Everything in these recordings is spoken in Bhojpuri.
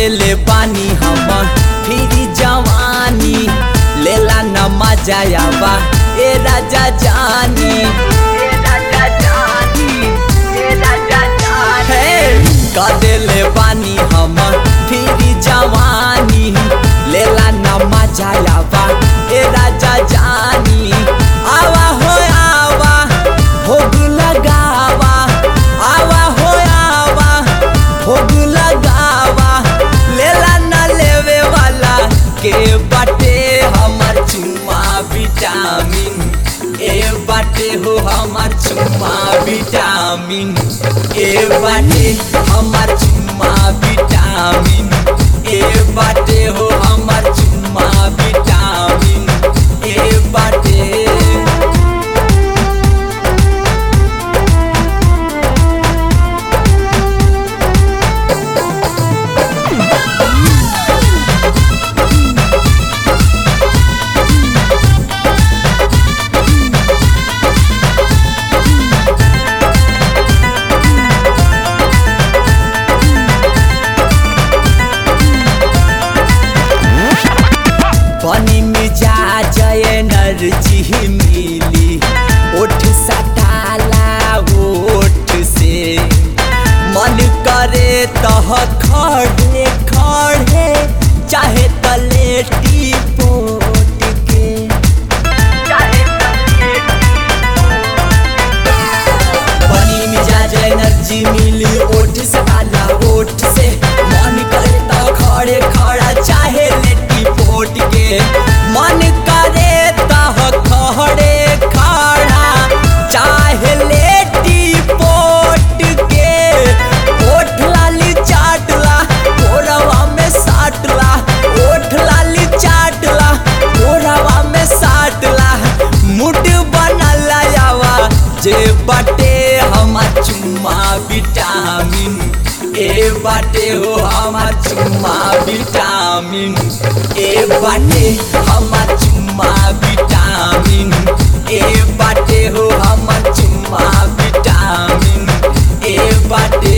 देले पानी हम फिरी जवानी लेला न मजा आवा ए राजा जानी ए राजा जानी ए राजा जानी का देले पानी हम फिरी जवानी लेला न मजा आवा ए राजा जानी आवा हो आवा भोग लगावा आवा हो आवा भोग लगावा लेला न लेवे वाला के बाटे हमर चुम्मा विटामिन ए बाटे हो हमर चुम्मा विटामिन ए बाटे हमर चुम्मा विटामिन ए बाटे हो हमर चुम्मा विटामिन ए बाटे पानी में जा जय एनर्जी मिली ओठ सटाला ओठ से मन करे तह खड़े खड़े चाहे तलेटी पोट के पानी में जा जय एनर्जी मिली ओठ सटाला ओठ से मन करे तह खड़े खड़ा चाहे लेटी पोट के मन करे तह खड़े खड़ा चाहे लेटी पोट के ओठ लाली चाटला कोरवा में साटला ओठ लाली चाटला कोरवा में साटला मुड बनला यावा जे बाटे हमार चुम्मा विटामिन ए बाटे हो हमार चुम्मा विटामिन ए बाटे हमार चुम्मा विटामिन ए बाटे हो हमार चुम्मा विटामिन ए बाटे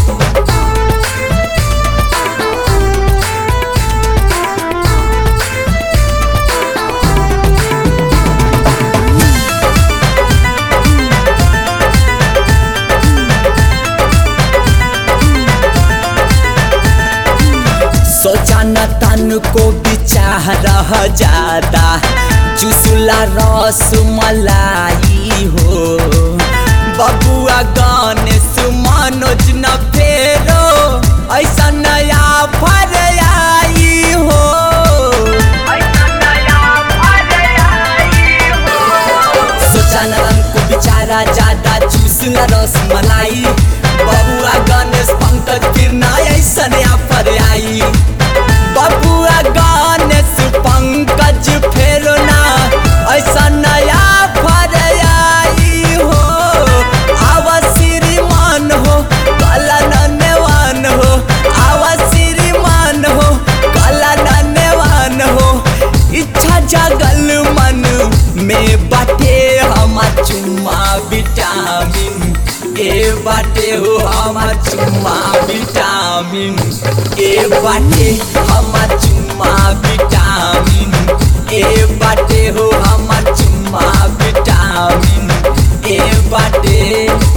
सोचा न तन को बिचाह रह जादा चुसला रस मलाई हो बबुआ गाने सुमनोज न फेरो ऐसा नया फर आई हो सोचा न तन को बिचारा ज्यादा चुसला रस मलाई बबुआ गणेश पंकज फिर ना ऐसा नया फर आई बबुआ गणेश पंकज फेरो ना ऐसा नया फर आई हो आवा श्रीमान हो कला नन्यवान हो आवा श्रीमान हो कला नन्यवान हो इच्छा जगल मन में बाटे हमार चुम्मा विटामिन ए बाटे हो हमार चुम्मा विटामिन ए बाटे हमार चुम्मा विटामिन ए बाटे हो हमार चुम्मा विटामिन ए बाटे